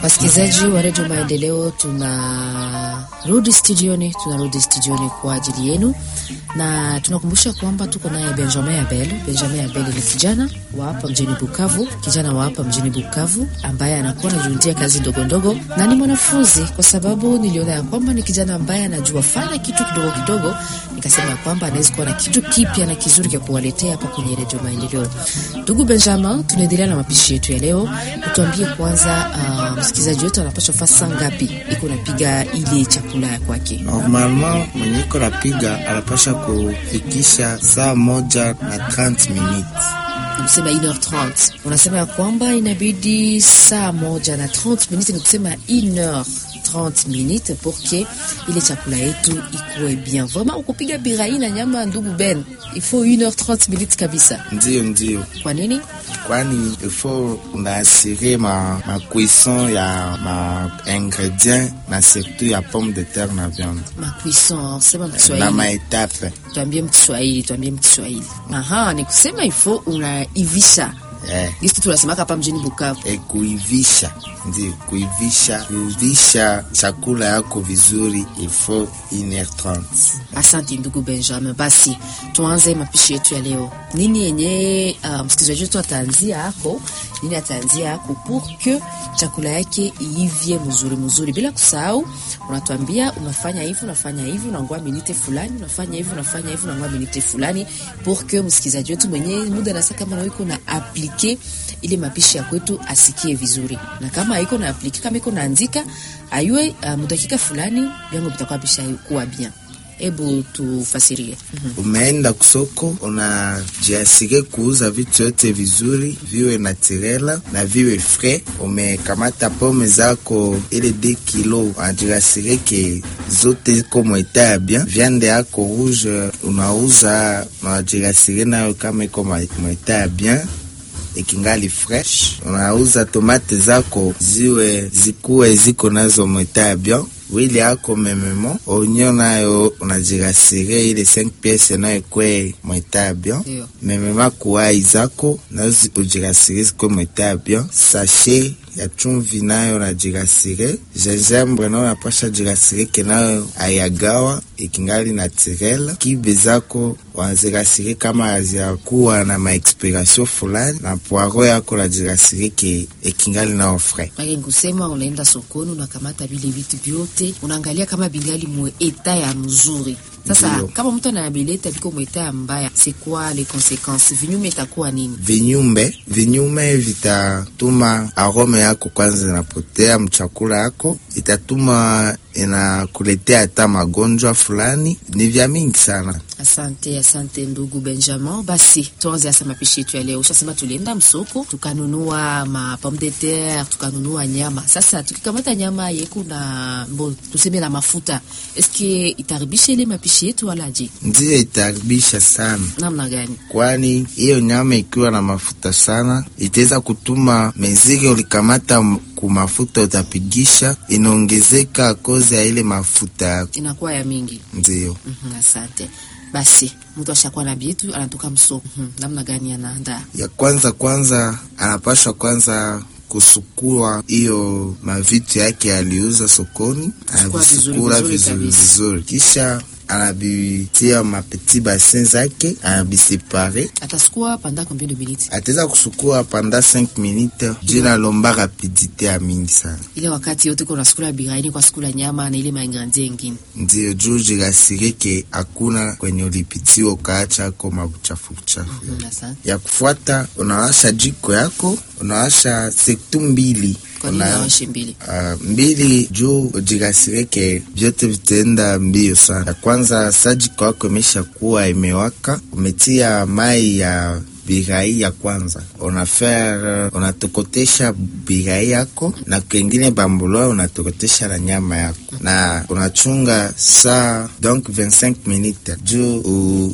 Wasikilizaji wa redio Maendeleo, tunarudi studioni, tunarudi studioni kwa ajili yenu, na tunakumbusha kwamba tuko naye Benjamin Abel. Benjamin Abel ni kijana wa hapa mjini Bukavu, kijana wa hapa mjini Bukavu ambaye anakuwa anajiundia kazi ndogo ndogo, na ni mwanafunzi, kwa sababu niliona ya kwamba ni kijana ambaye anajua fanya kitu kidogo kidogo, nikasema ya kwamba anaweza kuwa na kitu kipya na kizuri cha kuwaletea hapa kwenye redio Maendeleo. Ndugu Benjamin, tunaendelea na mapishi yetu ya leo. Utuambie kwanza, uh, msikilizaji wetu anapaswa faa saa ngapi iko napiga ile chakula ya kwake? Normalement mwenye iko napiga anapasha kufikisha saa moja na 30 minutes. Unasema 1h30 unasema ya kwamba inabidi saa moja na 30 minutes, ni kusema 1h30 minutes pour que ile chakula yetu ikuwe bien. Vraiment ukupiga birai na nyama, ndugu Ben, il faut 1h30 minutes kabisa. Ndiyo, ndiyo, Kwa nini? kwani ifo unaasire ma, ma cuisson ya ma ingredient na surtout ya pomme de terre na viande Ma cuisson, sema na Mkiswahili. maetape Tuambie Mkiswahili, tuambie Mkiswahili. Aha, ni kusema il faut unaivisha. eh. Gisi tunasemaka hapa mjini Bukavu. E, kuivisha ndio kuivisha kuivisha chakula yako vizuri ifo 1h30 Asante ndugu Benjamin. Basi tuanze mapishi yetu ya leo. Nini yenye uh, msikilizaji wetu ataanzia hako, nini ataanzia hako pour que chakula yake iivye mzuri mzuri, bila kusahau unatuambia unafanya hivi unafanya hivi unangoa minute fulani, unafanya hivi unafanya hivi unangoa minute fulani, pour que msikilizaji wetu mwenye muda nasa kama na iko na aplike ile mapishi ya kwetu asikie vizuri, na kama haiko na aplike, kama iko naandika ayue uh, mudakika fulani vyango vitakuwa bisha kuwa bien. Hebu tufasirie. umeenda kusoko unajiasire kuuza vitu yote vizuri viwe naturela na viwe frais umekamata pome zako ile de kilo unajiasire ke zote iko mweta ya bien viande yako rouge unauza unajiasire nayo kama iko mweta ya bien ikingali fresh. Unauza tomate zako ziwe zikuwe ziko nazo mweta ya bien wili yako mememo onyo nayo unajirasire ile 5 piece nayo ikwe mweta ya bien Ndio. memema kuwai zako nazo ujirasire zikwe mweta ya bien sachet ya chumvi nayo najirasire gingembre nayo napasha jirasire ke nayo ayagawa ikingali naturel kibe zako wanazirasire kama haziakuwa na maexpiration fulani na poiro yako najirasire ke ikingali nao frais Maki kusema unaenda sokoni unakamata vile vitu vyote unaangalia kama bingali mwe eta ya mzuri. Sasa Ndio. kama mtu anabileta biko mwe eta ya mbaya, c'est quoi les conséquences? Vinyume itakuwa nini? vinyume vinyume vitatuma arome yako kwanza inapotea mchakula yako, itatuma inakuletea hata magonjwa fulani. Ni vya mingi sana. Asante, asante ndugu Benjamin. Basi tuanze hasa mapishi yetu ya leo. Ushasema tulienda msoko tukanunua ma pomme de terre, tukanunua nyama. Sasa tukikamata nyama yeku na mbo, tuseme na mafuta, eske itaribisha ile mapishi yetu wala je? Ndiyo itaharibisha sana, Namna gani? kwani hiyo nyama ikiwa na mafuta sana itaweza kutuma meziri ulikamata m- kumafuta utapigisha inaongezeka kozi ya ile mafuta. Inakuwa ya mingi. Ndiyo Mhm, asante. Basi mtu ashakuwa na bietu anatoka msoko. Mhm, namna gani anaandaa? ya kwanza kwanza anapashwa kwanza kusukua hiyo mavitu yake aliuza sokoni, Kusukua vizuri, anavisukula vizuri vizuri kabisa. vizuri, kisha anabitia mapeti basin zake anabisepare. Atasukua panda combien de minutes? Ataweza kusukua panda 5 minutes jina lomba rapidite ya mingi sana, Ile wakati yote kuna sukula biraini kwa sukula nyama na ile maingredient ingine. ndio juu jirasirike hakuna kwenye ulipitiwa ukaacha ko mabuchafu buchafu Mhm, asante. ya kufuata unawasha jiko yako, unawasha sektu mbili Kwa nini Una- awashe mbili? Uh, mbili juu ujirasireke vyote vitaenda mbio sana. Ya kwanza sajiko yako imesha kuwa imewaka, umetia mai ya birai ya kwanza, unafaire unatokotesha birai yako na kengine bambuloa unatokotesha na nyama yako na unachunga saa donc 25 minutes juu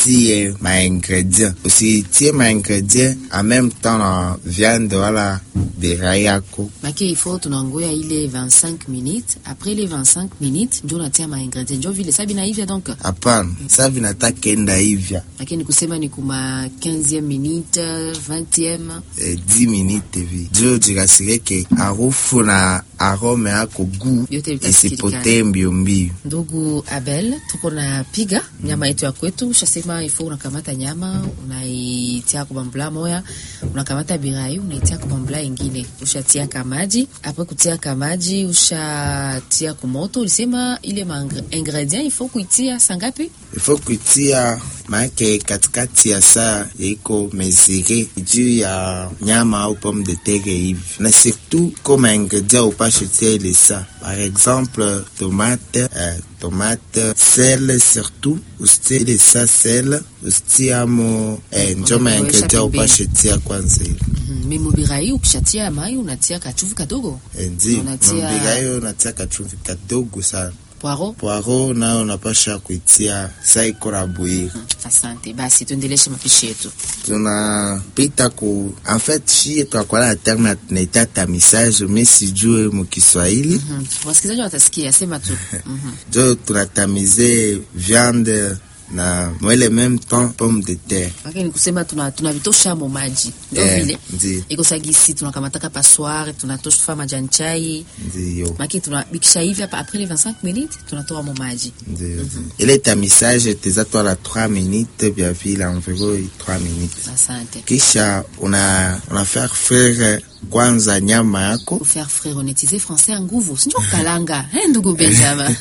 utie maingredient, usitie maingredient en même temps na viande wala birai yako. make ifo tunangoya ile 25 minutes après les 25 minutes njo natia maingredient njo vile sa binaivya donc Hapana, sa vinata kenda hivya lakini kusema ni kuma 15e minute 20e eh, 10 minute hivi juu jirasireke harufu na arome yako gu Vyote vitasikilikana. isipotee mbio mbio. ndugu abel tuko na piga nyama yetu ya kwetu ushasema ifo unakamata nyama unaitia kubambula moya unakamata birai unaitia kubambula ingine ushatia kamaji apres kutia kamaji ushatia kumoto ulisema ile ma ingredient ifo kuitia sangapi ifo kuitia maake katikati ya saa yaiko mesire juu ya nyama au pomme de terre hivi na surtout koma ingredient upashe tia ile saa par exemple tomate eh, tomate sel surtout usitie ile saa sel usitiamo eh, njo ma Unaweka ingredient pembeni. upashe tia kwanza ile mm, memobirai ukishatia mai unatia kachuvu kadogo Eh, ndi Unatia- mambigayo natia kachumvi kadogo sana poiro poiro nayo napasha kuitia saa iko na bwiri asante basi tuendeleshe mapishi yetu tunapita ku en fait shie twakwala na terme ya tunaita tamisage me sijue mukiswahili Mhm. wasikilizaji watasikia sema tu Mhm. jo tunatamize viande na mwele même temps pomme de terre lakini kusema tuna tunavitosha mo maji ndio Eh, vile ndi ikosagisi tunakamataka passoire tunatosha majani chai ndiyo maki tunabikisha hivi hapa après les 25 minutes tunatoa mo maji ndiyo ile tamisage teza twala 3 minutes bia vile environ 3 minutes asante kisha una, una faire frire kwanza nyama yako faire frère onetize français ya nguvu sinjo kalanga eh, ndugu benjamin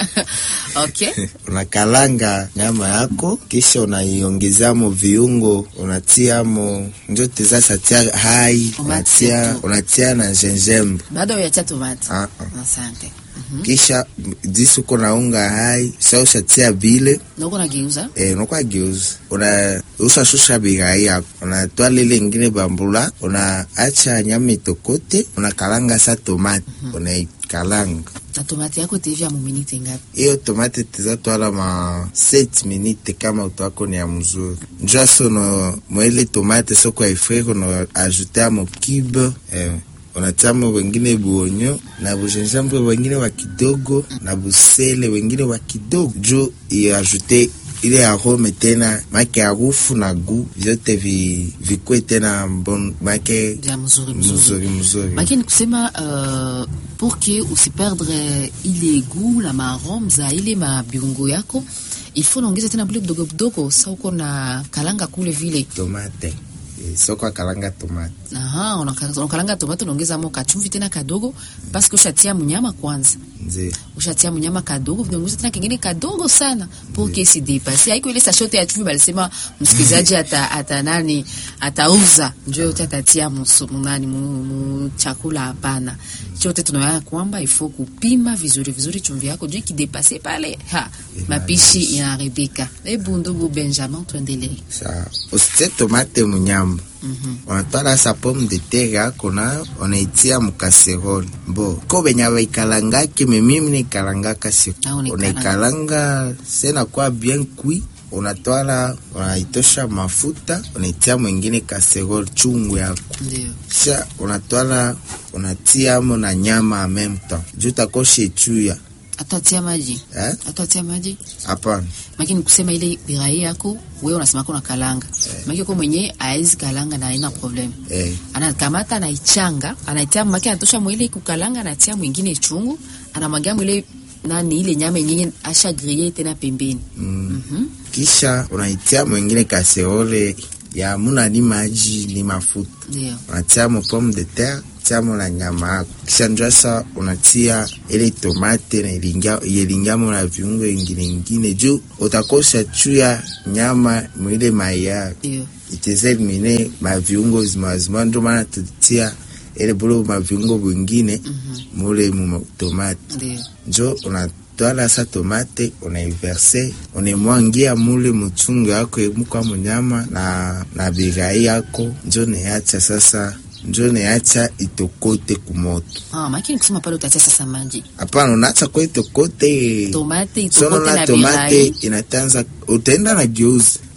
okay unakalanga nyama yako kisha unaiongezamo viungo unatiamo njo teza satia hai unatia, Tomato. unatia na gingembre baada ya tomate ah, ah. asante kisha disi uko naunga hai sa ushatia vile noko nageuza eh, unakuwa geuza una ushashusha birai yako unatoa lile ingine bambula unaacha nyama itokote unakalanga sa tomate unaikalanga na tomate yako tevya mu minute ngapi hiyo tomate tizatwala ma 7 minute kama utwako ni ya mzuri njua so no mwele tomate soko aifrire no ajute amo cube eh, unatiamo wengine buonyo na bujenjambre wengine wa kidogo na busele wengine wa kidogo juu iajute ile arome tena make harufu na gu vyote vi, vikwe tena mbon make vya mzuri mzuri mzuri mzuri makini kusema uh, pour que usiperdre ile goût la maarome za ile mabiungo yako il faut naongeza tena bule kidogo kidogo sa uko na kalanga kule vile tomate eh, soko akalanga tomate aha unaka- unakalanga tomato unaongeza mo kachumvi tena kadogo paske ushatia mnyama kwanza nzi ushatia mnyama kadogo vinaongeza tena kingine kadogo sana pour que si depase haiko ile sashote ya chumvi balisema msikilizaji ata, ata nani atauza njo yote atatia musu- munani mu, mu chakula hapana chote tunaona kwamba ifo kupima vizuri vizuri chumvi yako juu ikidepase pale ha mapishi inaharibika hebu ndugu benjamin tuendelee sa usitie tomate munyamba Mhm. unatwala sa pomme de terre yako nayo unaitia mukaserole bo ko benya baikalangaki me mimi naikalangaka si Ah, unaikalanga. unaikalanga sena kwa bien kui unatwala unaitosha mafuta unaitia mwingine kaserole chungu yako ndio kisha unatwala unatiamo na nyama en même temps juu takoshe chuya atatia maji eh? atatia maji hapana makini kusema ile birai yako wewe unasema kuna kalanga maki ko mwenye aezi kalanga na haina problem eh. anakamata anaichanga anaitia maki anatosha mwile kukalanga anatia mwingine chungu anamwagia mwile nani ile nyama yenyewe asha griller tena pembeni mm. Mhm. kisha unaitia mwingine kaseole ya muna ni maji ni mafuta ndio unatia mo pomme de terre tiamo na nyama yako kisha njwasa unatia ile tomate na ilingia yelingamo na viungo ingine ingine juu utakosa chuya nyama mwile maya ndio iteze elimine maviungo zimazima ndo maana tutia ile bulo maviungo bwingine mule mu tomate ndio njo unatwala sa tomate unaiverse unaimwangia mule muchungu yako emukwa munyama na, na birai yako njo neacha sasa njo neacha itokote kumoto ah makini kusema pale utatia sasa maji hapana unaacha kwa itokote tomate sono itokote na na tomate birai inatanza utaenda na geuzi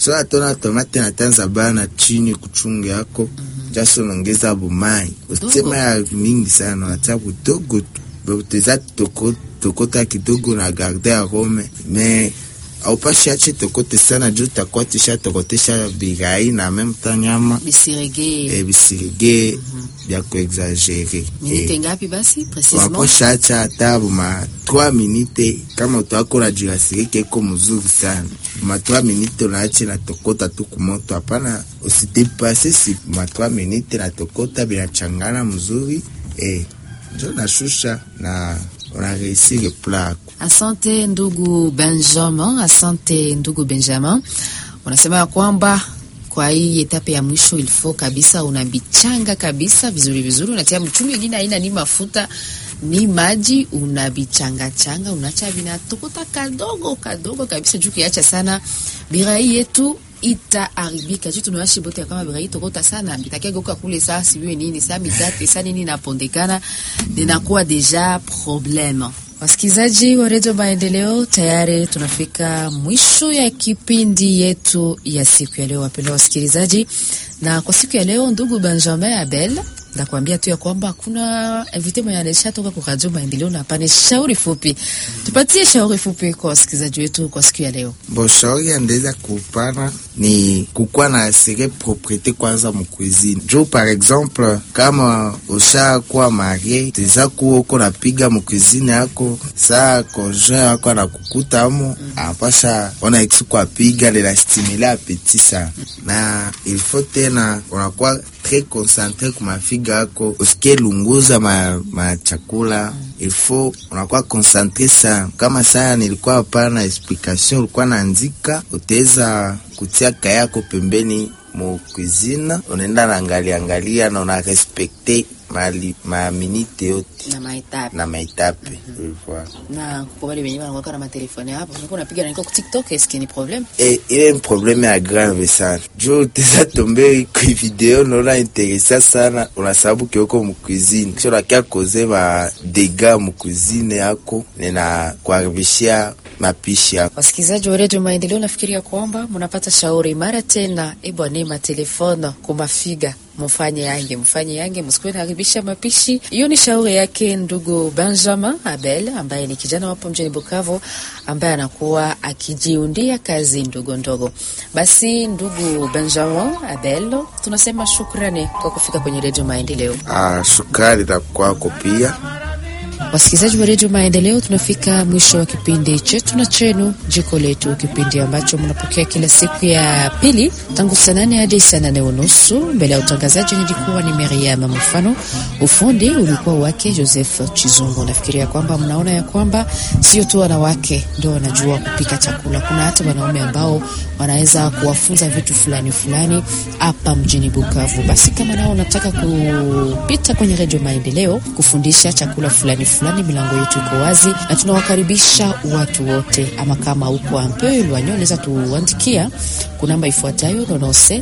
so atona tomate na tanza bana chini kuchunga yako jaso nongeza bumai usema ya mingi sana wacha budogo tu boteza toko tokota kidogo na garde ya rome me aupashi ache tokote sana juu takuwa tisha tokotesha birai na meme temps nyama bisirege e bisirige bya kuexagere minute ngapi basi precisement waposha acha hata buma 3 minute kama utwakora jirasire keko mzuri sana ma 3 minute unaache na tokota tu kumoto hapana usidepase si ma 3 minute na tokota binachangana mzuri eh njo nashusha na unareisire plako Asante ndugu Benjamin, asante ndugu Benjamin. Unasema ya kwamba kwa hii etape ya mwisho ilifo kabisa unabichanga kabisa vizuri vizuri, unatia mchumi wengine haina ni mafuta ni maji, unabichanga changa, unacha vinatokota kadogo kadogo kabisa, juu kiacha sana birai yetu itaharibika juu tunawashi bote kama birai tokota sana bitakegeuka kule saa siwe nini saa migate saa nini napondekana ninakuwa deja probleme. Wasikilizaji wa redio Maendeleo, tayari tunafika mwisho ya kipindi yetu ya siku ya leo, wapendwa wasikilizaji. Na kwa siku ya leo, ndugu Benjamin Abel, nakwambia tu ya kwamba kuna invite mwenye anaisha toka kwa Radio Maendeleo na hapana shauri fupi. Tupatie shauri fupi kwa wasikilizaji wetu kwa siku ya leo. Bon, shauri andeza kupana ni kukuwa na asire propriete kwanza mukuizini juu par exemple kama ushakuwa marie teza kuwa uko napiga mukuizini yako saa konjoint yako anakukuta amo apasha ona ikisuku apiga lela stimule apeti sana na ilfo tena unakuwa tre concentre kumafiga yako usikie lunguza ma, ma chakula ilfo unakuwa concentre sana kama saa nilikuwa hapana explication ulikuwa naandika utaweza kutia kaya yako pembeni mu cuisine unaenda naangalia angalia na una respecte mali maminite yote Na maetape. na maitape Voilà. Na kwa wale wenyewe wanakuwa na matelefoni hapo, unakuwa unapiga na niko ku TikTok, eske ni problem? E, ile ni probleme ya grave sana juu teza tombe kwi video naona interesa sana unasababu kioko mukuizini kisha unakia koze ma dega mukuizini yako nina kuharibishia mapishi yako Wasikilizaji wa redio Maendeleo, nafikiria kwamba mnapata shauri mara tena. Ebwane matelefone kumafiga mufanye yange mfanye yange, msikuwe naharibisha mapishi. Hiyo ni shauri yake ndugu Benjamin Abel ambaye ni kijana wapo mjini Bukavu ambaye anakuwa akijiundia kazi ndogo ndogo. Basi ndugu Benjamin Abel, tunasema shukrani kwa kufika kwenye redio Maendeleo. ah, shukrani na kwako pia Wasikilizaji wa redio Maendeleo, tunafika mwisho wa kipindi chetu na chenu jiko letu, kipindi ambacho mnapokea kila siku ya pili tangu saa nane hadi saa nane unusu. Mbele ya utangazaji nilikuwa ni Miriam Mfano, ufundi ulikuwa wake Joseph Chizungu. Nafikiria kwamba mnaona ya kwamba sio tu wanawake ndio wanajua kupika chakula, kuna hata wanaume ambao wanaweza kuwafunza vitu fulani fulani hapa mjini Bukavu. Basi kama nao unataka kupita kwenye redio Maendeleo kufundisha chakula fulani fulani, milango yetu iko wazi na tunawakaribisha watu wote. Ama kama uko ampe elwanyo, unaweza tuandikia kuna namba ifuatayo 97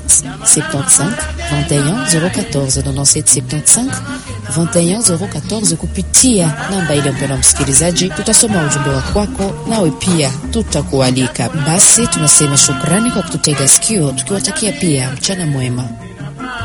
75 21 014 97 75 21 014 kupitia namba ile. Mpendwa msikilizaji, tutasoma ujumbe wa kwako, nawe pia tutakualika. Basi tunasema shukrani kwa kututega sikio, tukiwatakia pia mchana mwema.